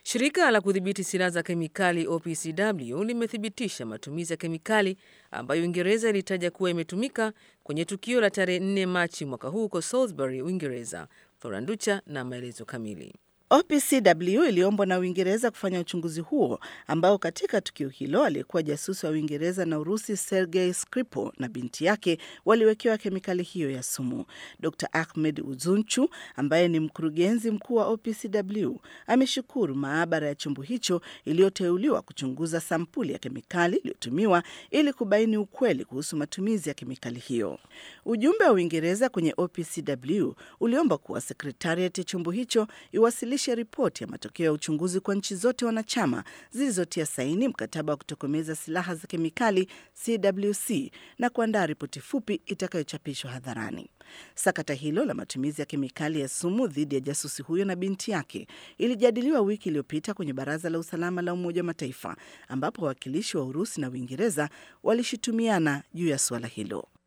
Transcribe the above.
Shirika la kudhibiti silaha za kemikali OPCW limethibitisha matumizi ya kemikali ambayo Uingereza ilitaja kuwa imetumika kwenye tukio la tarehe 4 Machi mwaka huu huko Salisbury, Uingereza. Floranducha na maelezo kamili. OPCW iliombwa na Uingereza kufanya uchunguzi huo ambao katika tukio hilo aliyekuwa jasusi wa Uingereza na Urusi Sergei Skripal na binti yake waliwekewa kemikali hiyo ya sumu. Dr Ahmed Uzunchu ambaye ni mkurugenzi mkuu wa OPCW ameshukuru maabara ya chombo hicho iliyoteuliwa kuchunguza sampuli ya kemikali iliyotumiwa ili kubaini ukweli kuhusu matumizi ya kemikali hiyo. Ujumbe wa Uingereza kwenye OPCW uliomba kuwa sekretariat ya chombo hicho iwasilishe ripoti ya matokeo ya uchunguzi kwa nchi zote wanachama zilizotia saini mkataba wa kutokomeza silaha za kemikali CWC na kuandaa ripoti fupi itakayochapishwa hadharani. Sakata hilo la matumizi ya kemikali ya sumu dhidi ya jasusi huyo na binti yake ilijadiliwa wiki iliyopita kwenye Baraza la Usalama la Umoja wa Mataifa ambapo wawakilishi wa Urusi na Uingereza walishutumiana juu ya suala hilo.